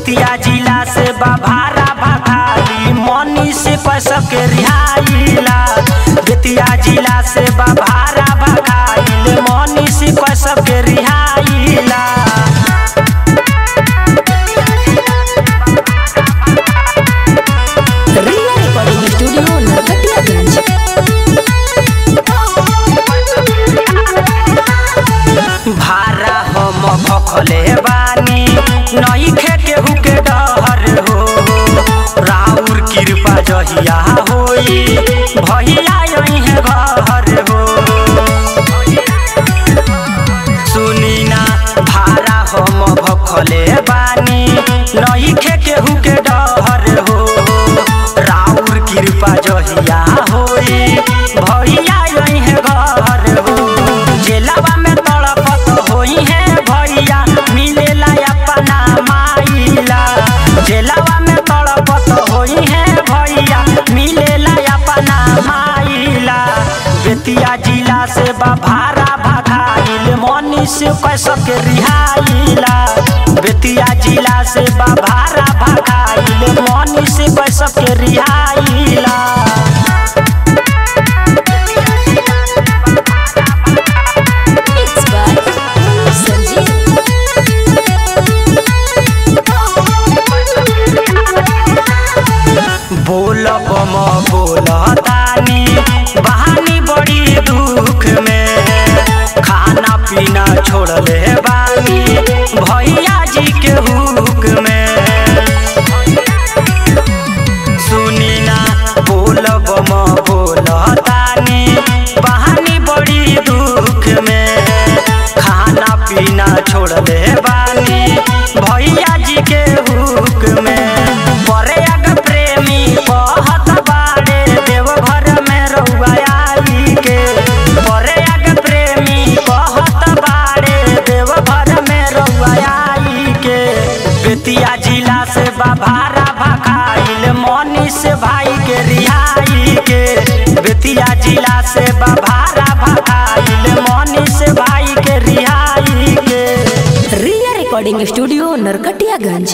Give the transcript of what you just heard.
बेतिया जिला से बाभारा भखाली मनी से पैसा के रिहाइला बेतिया जिला से बाभारा भखाली मनी से पैसा के रिहाइला रिया रिकॉर्डिंग स्टूडियो नरकटियागंज भारा हम भखले बानी नई खे केहू के डहर हो राउर कृपा जहिया होई भैया यही घर हो सुनी ना भारा हम भखले बानी नई खे केहू के डहर हो राउर कृपा जहिया होई भैया यही घर हो जेलवा में तड़पत होई है भैया मिलेला अपना माइला जेलवा में तड़पत होई है भैया मिलेला अपना माइला बेतिया जिला से बाभारा भगाइल मनी से कैसे के रिहाइला बेतिया जिला से बाभारा भगाइल मनी से कैसे के रिहाइला मिक्स बाय संजीव बोल बम बोल तानी बहानी बड़ी दुख में खाना पीना छोड़ले बानी भैया जी के हुक में सुनी ना बोल बम बोल तानी बहानी बड़ी दुख में खाना पीना छोड़ले बानी भैया जी के हुक में बड़े अग प्रेमी कहत बाड़े देवघर में रउआ आई के बड़े अग प्रेमी कहत बाड़े देवघर में रउआ आई के बेतिया जिला से बाभारा भखाइल मनी से भाई के रिहाई के बेतिया जिला से बाभारा भखाइल मनी से भाई के रिहाई के रिया रिकॉर्डिंग स्टूडियो नरकटियागंज